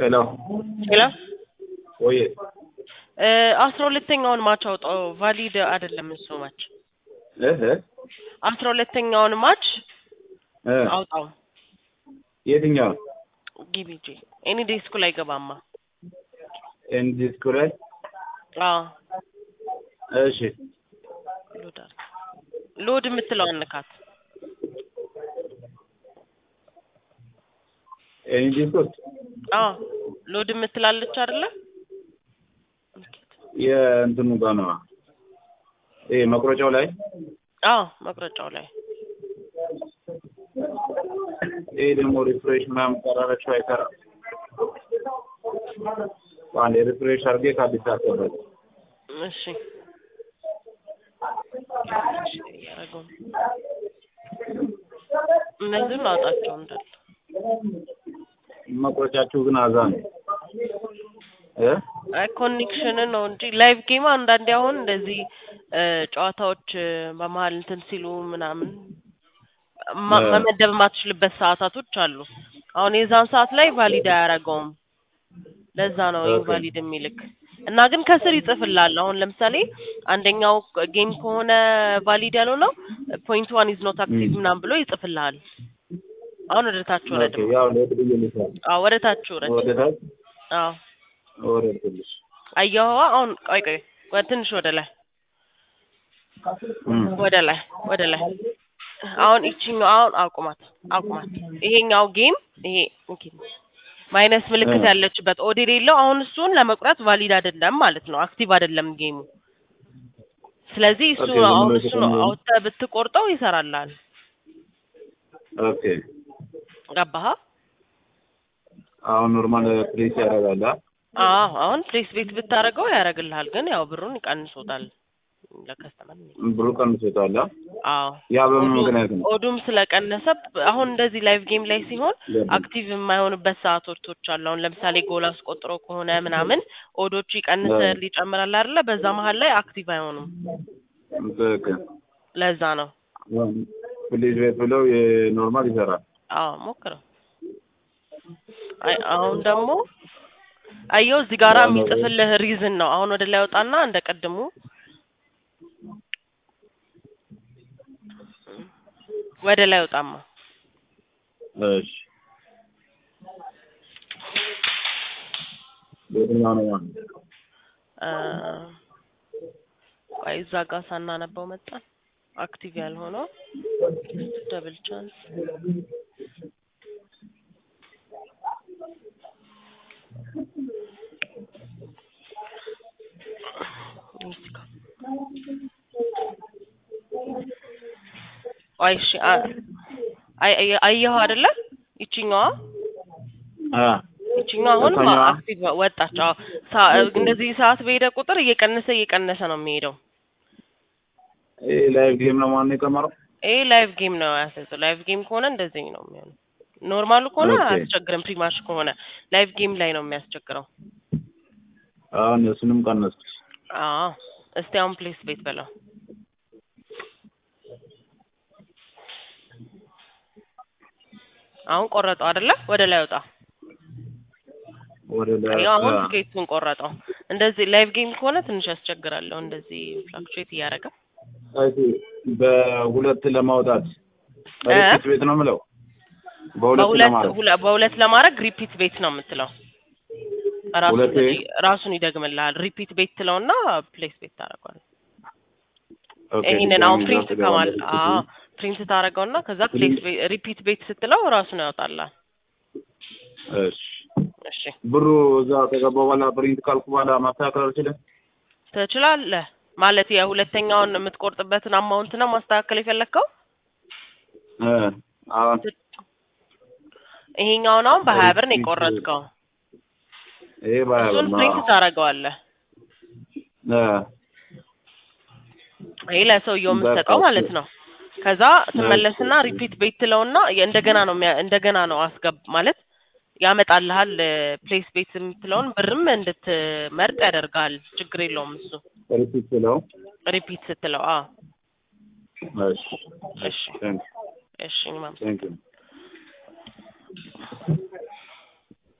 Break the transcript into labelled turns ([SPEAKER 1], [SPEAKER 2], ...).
[SPEAKER 1] ሄሎ
[SPEAKER 2] ሄሎ
[SPEAKER 1] ወይ
[SPEAKER 2] አስራ ሁለተኛውን ማች አውጣው። ቫሊድ አይደለም እሱ ማች
[SPEAKER 1] እህ
[SPEAKER 2] አስራ ሁለተኛውን ማች
[SPEAKER 1] እ
[SPEAKER 2] አውጣው።
[SPEAKER 1] የትኛው
[SPEAKER 2] ጊቢጂ ኤኒ ዴይ ስኩል አይገባማ።
[SPEAKER 1] ኤንዲ ስኩል ላይ
[SPEAKER 2] አዎ
[SPEAKER 1] እሺ
[SPEAKER 2] ሎድ አድርግ። ሎድ የምትለው አንካት።
[SPEAKER 1] ኤንዲ ስኩል
[SPEAKER 2] አዎ ሎድ የምትላለች አይደለ?
[SPEAKER 1] የእንትኑ ጋር ነው ይሄ መቁረጫው ላይ
[SPEAKER 2] አዎ መቁረጫው ላይ
[SPEAKER 1] ይሄ ደግሞ ሪፍሬሽ ምናምን ቀራረችው አይሰራም። አንድ ሪፍሬሽ አድርጌ ከአዲስ አስገባል።
[SPEAKER 2] እሺ እያደረገው ነው። እነዚህን አውጣቸው እንዳለ
[SPEAKER 1] መቁረጫችሁ ግን አዛ ነው እ
[SPEAKER 2] አይ ኮኔክሽን ነው እንጂ ላይቭ ጌም አንዳንዴ አሁን እንደዚህ እ ጨዋታዎች እ በመሀል እንትን ሲሉ ምናምን ማ-
[SPEAKER 1] እ
[SPEAKER 2] መመደብ የማትችልበት ሰዓታቶች አሉ። አሁን የዛን ሰዓት ላይ ቫሊድ አያደርገውም። ለዛ ነው
[SPEAKER 1] ኦኬ።
[SPEAKER 2] ኢንቫሊድ የሚልክ እና ግን ከስር ይጽፍልሃል። አሁን ለምሳሌ አንደኛው ጌም ከሆነ ቫሊድ ያልሆነው ፖይንት ዋን ኢዝ ኖት አክቲቭ
[SPEAKER 1] ም።
[SPEAKER 2] ምናምን ብሎ ይጽፍልሃል። አሁን ወደ ታች ወረድ።
[SPEAKER 1] ኦኬ ያው ሌት ብዬ ልሳል
[SPEAKER 2] አዎ ወደ ታች ወረድ።
[SPEAKER 1] ወደ ታች
[SPEAKER 2] አዎ
[SPEAKER 1] ወረድኩልሽ።
[SPEAKER 2] አየኸዋ? አሁን ቆይ ቆይ ወደ ትንሽ ወደ ላይ
[SPEAKER 1] እም
[SPEAKER 2] ወደ ላይ ወደ ላይ አሁን ይቺኛው አሁን አቁማት አቁማት። ይሄኛው ጌም ይሄ ኦኬ ማይነስ ምልክት
[SPEAKER 1] እ
[SPEAKER 2] ያለችበት ኦድ የሌለው አሁን እሱን ለመቁረጥ ቫሊድ አይደለም ማለት ነው። አክቲቭ አይደለም ጌሙ። ስለዚህ እሱ
[SPEAKER 1] ኦኬ ዝም
[SPEAKER 2] አሁን
[SPEAKER 1] ብሎ
[SPEAKER 2] እሱ
[SPEAKER 1] የተቀመጠ
[SPEAKER 2] አውጥተህ ብትቆርጠው ይሰራልሃል።
[SPEAKER 1] ኦኬ
[SPEAKER 2] ገባህ?
[SPEAKER 1] አሁን ኖርማል ፕሌስ ያደርጋል። አ?
[SPEAKER 2] አዎ አሁን ፕሌስ ቤት ብታደርገው ያደርግልሃል፣ ግን ያው ብሩን ይቀንሶታል ለከስተመር።
[SPEAKER 1] ብሩ ቀንሶታል። አ?
[SPEAKER 2] አዎ
[SPEAKER 1] ያ በምን
[SPEAKER 2] ኦዱ
[SPEAKER 1] ምክንያት ነው?
[SPEAKER 2] ኦዱም ስለቀነሰ አሁን እንደዚህ ላይቭ ጌም ላይ ሲሆን
[SPEAKER 1] ለምን?
[SPEAKER 2] አክቲቭ የማይሆንበት ሰዓቶች አሉ። አሁን ለምሳሌ ጎል አስቆጥሮ ከሆነ ምናምን ኦዶቹ
[SPEAKER 1] እ
[SPEAKER 2] ይቀንሳል ይጨምራል አይደለ? በዛ መሀል ላይ አክቲቭ አይሆኑም።
[SPEAKER 1] ትክክል።
[SPEAKER 2] ለዛ ነው።
[SPEAKER 1] ፕሌስ ቤት ብለው የኖርማል ይሰራል።
[SPEAKER 2] አዎ ሞክረው። አይ አሁን ደግሞ አየው እዚህ ጋራ
[SPEAKER 1] ዋናው
[SPEAKER 2] የሚጽፍልህ ሪዝን ነው። አሁን ወደ ላይ ወጣና እንደ ቀድሙ ወደ ላይ ወጣማ
[SPEAKER 1] እሺ የትኛው ነው ማለት ነው?
[SPEAKER 2] አ ቆይ እዛ ጋር ሳናነበው መጣን። አክቲቭ ያልሆነው ደብል ቻንስ ቆይ እሺ አ- አይ አይ- አየኸው አይደለ? ይቺኛዋ
[SPEAKER 1] አ
[SPEAKER 2] ይቺኛዋ አሁን
[SPEAKER 1] እሷኛዋ
[SPEAKER 2] አክቲቭ ወጣች። አዎ ሳ- እንደዚህ ሰዓት በሄደ ቁጥር እየቀነሰ እየቀነሰ ነው የሚሄደው።
[SPEAKER 1] ይሄ ላይቭ ጌም ነው ማነው የቀመረው?
[SPEAKER 2] ይሄ ላይቭ ጌም ነው ያሰጠው። ላይቭ ጌም ከሆነ እንደዚህ ነው የሚሆነው። ኖርማሉ ከሆነ
[SPEAKER 1] ኦኬ
[SPEAKER 2] አያስቸግርም። ፕሪማሽ ከሆነ ላይቭ ጌም ላይ ነው የሚያስቸግረው።
[SPEAKER 1] አሁን እሱንም ቀነስኩት።
[SPEAKER 2] አዎ እስቲ አሁን ፕሌስ ቤት በለው። አሁን ቆረጠው አይደለ? ወደ ላይ ወጣ።
[SPEAKER 1] ወደ ላይ
[SPEAKER 2] አየው አሁን
[SPEAKER 1] አ
[SPEAKER 2] ትኬቱን ቆረጠው። እንደዚህ ላይቭ ጌም ከሆነ ትንሽ ያስቸግራለሁ። እንደዚህ ፍላክቹዌት እያደረገ
[SPEAKER 1] አይቲ በሁለት ለማውጣት
[SPEAKER 2] እ
[SPEAKER 1] ሪፒት ቤት ነው የምለው በሁለት
[SPEAKER 2] በሁለት
[SPEAKER 1] ለማድረግ
[SPEAKER 2] ሁለ- በሁለት ለማድረግ ሪፒት ቤት ነው የምትለው። ራሱን
[SPEAKER 1] ሁለቴ
[SPEAKER 2] ራሱን ይደግምልሃል። ሪፒት ቤት ትለውና ፕሌስ ቤት ታደርገዋለህ።
[SPEAKER 1] ኦኬ
[SPEAKER 2] ይሄንን አሁን
[SPEAKER 1] ድጋሚ
[SPEAKER 2] ፕሪንት
[SPEAKER 1] እዛ
[SPEAKER 2] ከማል
[SPEAKER 1] ትገባለህ።
[SPEAKER 2] አዎ ፕሪንት ታደርገውና ከዛ ፕሌስ
[SPEAKER 1] ፕሪንት
[SPEAKER 2] ሪፒት ቤት ስትለው ራሱን ያወጣልሃል።
[SPEAKER 1] እሺ
[SPEAKER 2] እሺ
[SPEAKER 1] ብሩ እዛ ከገባ በኋላ ፕሪንት ካልኩ በኋላ ማስተካከል አልችልም።
[SPEAKER 2] ትችላለህ ማለት የሁለተኛውን የምትቆርጥበትን አማውንት ነው ማስተካከል የፈለግከው።
[SPEAKER 1] እ አሁን
[SPEAKER 2] ት- ይሄኛውን አሁን በሀያ ብር ነው
[SPEAKER 1] ሪፒት
[SPEAKER 2] የቆረጥከው።
[SPEAKER 1] ይሄ ባያ ብር
[SPEAKER 2] እሱን
[SPEAKER 1] ነው።
[SPEAKER 2] ፕሪንት ታደርገዋለህ።
[SPEAKER 1] እ
[SPEAKER 2] ይሄ ለሰውየው
[SPEAKER 1] በቃ
[SPEAKER 2] የምትሰጠው
[SPEAKER 1] እሱ
[SPEAKER 2] ማለት ነው። ከዛ ትመለስና
[SPEAKER 1] እሺ
[SPEAKER 2] ሪፒት ቤት ትለውና የ- እንደገና ነው የሚያ- እንደገና ነው አስገብ ማለት ያመጣልሃል። ፕሌስ ቤት የምትለውን ብርም እንድትመርጥ ያደርጋል። ችግር የለውም እሱ
[SPEAKER 1] ሪፒት ስለው
[SPEAKER 2] ሪፒት ስትለው። አዎ
[SPEAKER 1] እሺ
[SPEAKER 2] እሺ
[SPEAKER 1] ቴንክ
[SPEAKER 2] እሺ እኔም
[SPEAKER 1] ቴንክ ዩ